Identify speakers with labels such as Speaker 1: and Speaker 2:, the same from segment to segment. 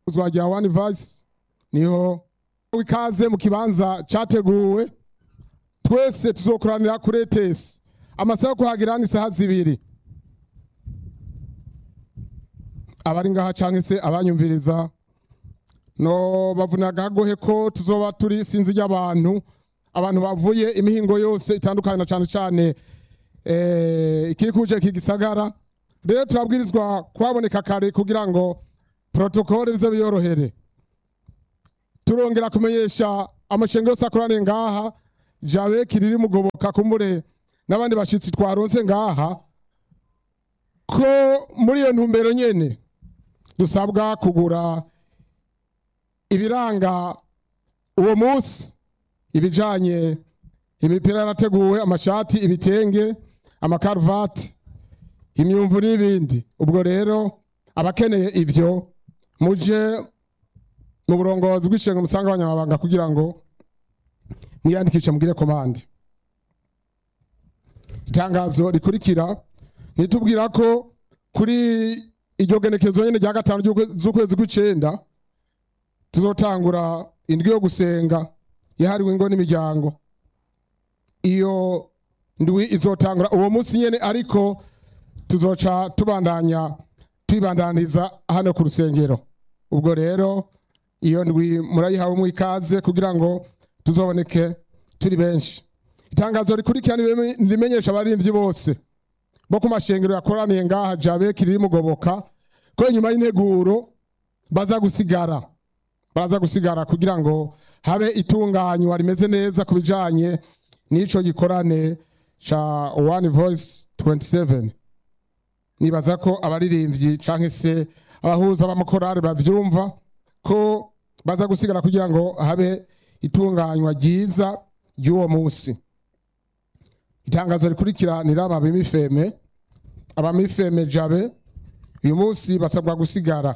Speaker 1: uzwa rya one voice niho ikaze mu kibanza cyateguwe twese tuzokoranira kuri etesi amasaha yo kuhagera ni isaha zibiri abari ngaha cyangwa se abanyumviriza no bavuna agagohe ko tuzoba turi sinzi ry'abantu abantu bavuye imihingo yose itandukanye na cyane cyane eh, ikikuje iki gisagara rero turabwirizwa kuhaboneka kare kugira ngo protokole bize biyorohere turongera kumenyesha amashengo yose akoraniye ngaha jabe kiriri mugoboka kumbure n'abandi bashitsi twaronse ngaha ko muri iyo ntumbero nyene dusabwa kugura ibiranga uwo munsi ibijanye imipira yarateguwe amashati ibitenge amakaruvati imyumvu n'ibindi ubwo rero abakeneye ivyo muje mu burongozi bw'ishenga musanga abanyamabanga kugira ngo mwiyandikishe mugire komande itangazo rikurikira nitubwira ko kuri iryo genekezo nyene rya gatanu ry'ukwe- z'ukwezi kw'icenda tuzotangura indwi yo gusenga yahariwe ingo n'imiryango iyo ndwi izotangura uwo munsi nyene ariko tuzoca tubandanya tuyibandaniza hano ku rusengero ubwo rero iyo ndwi murayihawe ikaze kugira ngo tuzoboneke turi benshi itangazo rikurikira nirime- nirimenyesha abarimvyi bose bo ku mashengero yakoraniye ngaha jabe kiriri mugoboka ko inyuma y'integuro baza gusigara baraza gusigara kugira ngo habe itunganywa rimeze neza ku bijanye n'ico gikorane ca one voice 27 nibaza ko abaririmbyi canke se abahuza b'amakorari bavyumva ko baza gusigara kugira ngo habe itunganywa ryiza ry'uwo munsi itangazo rikurikira ni raba b'imifeme abamifeme jabe uyu munsi basabwa gusigara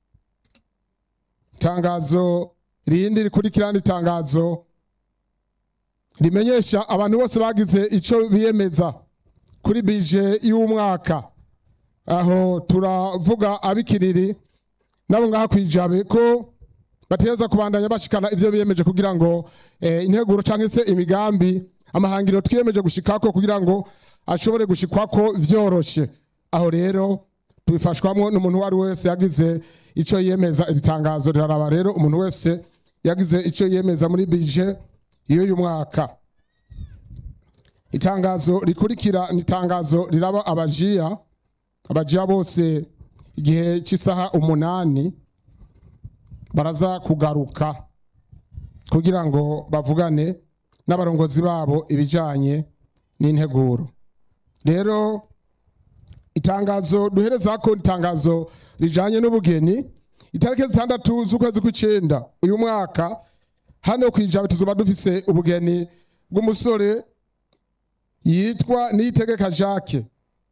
Speaker 1: itangazo rindi rikurikira ni itangazo rimenyesha abantu bose bagize ico biyemeza kuri bije y'umwaka aho turavuga abikiriri nabo ngaha kwijabe ko bategeza kubandanya bashikana ivyo biyemeje kugira ngo eh, integuro canke se imigambi amahangiro twiyemeje gushikako kugira ngo ashobore gushikwako vyoroshe aho rero tubifashwamwo n'umuntu uwo ari we wese yagize ico yiyemeza iri tangazo riraraba rero umuntu wese yagize ico yiyemeza muri bije y'uyu mwaka itangazo rikurikira ni itangazo riraba abajiya abajiya bose igihe cy'isaha umunani baraza kugaruka kugira ngo bavugane n'abarongozi babo ibijanye n'integuro rero itangazo duhereza ko itangazo rijanye n'ubugeni itariki zitandatu z'ukwezi kw'icenda uyu mwaka hano kwijabe tuzoba dufise ubugeni bw'umusore yitwa niyitegeka jacques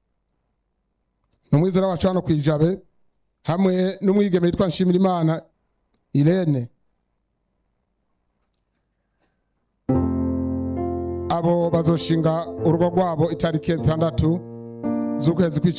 Speaker 1: ni umwizera wacu hano kwijabe hamwe n'umwigeme yitwa nshimirimana irene abo bazoshinga urugo rwabo itariki zitandatu z'ukwezi kw'icenda